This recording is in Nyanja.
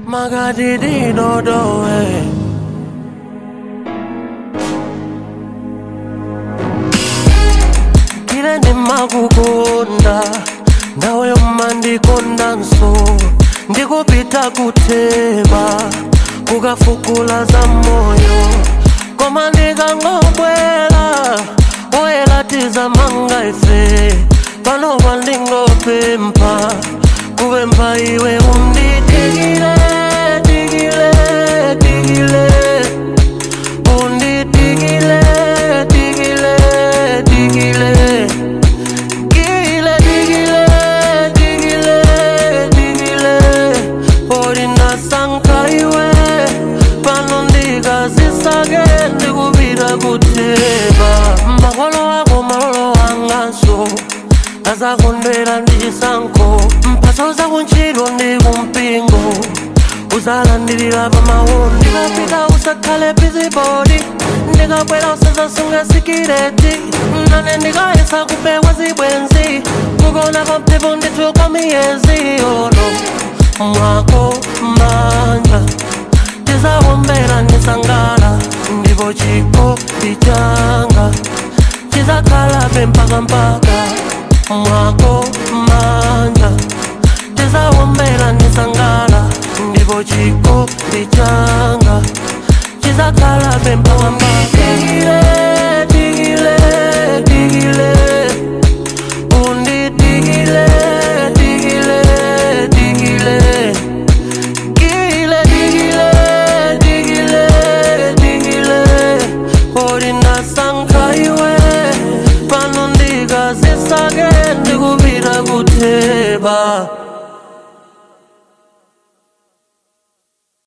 Magadidi no do eh. Kile ni makukunda nawe umandikonda nso ndikupita kuteba kukafukula za moyo koma ndikangobwela oyelatiza manga ife pano pandingopempha kupempha iwe unditikile tikile tikile unditikile tikile tikile Digile, digile, digile, digile Orina sankaiwe Pano ndikazisake ndikupita kuteba Makolo ako malolo anganso azakondwera ndi chisankho mphaso zakuntchito ndi kumpingo uzalandirira pamawu ndikapita usakhale bizibodi ndikabwera usazasunga sikireti nane ndikayesa kupewa zibwenzi kukona kwa mphepo ndithu kwa miyezi ono mwako manja tizawombera ndisangala ndipo chikopi changa chizakhalabe mpaka mpaka mwako manja tizawombera ndisangala ndipo chikopi changa chizakhalabe mpaka mpaka Digile, digile, digile undidigile digile digile Digile, digile, digile, digile Orina sankaiwe Pano ndikazisake ndikupita kuteba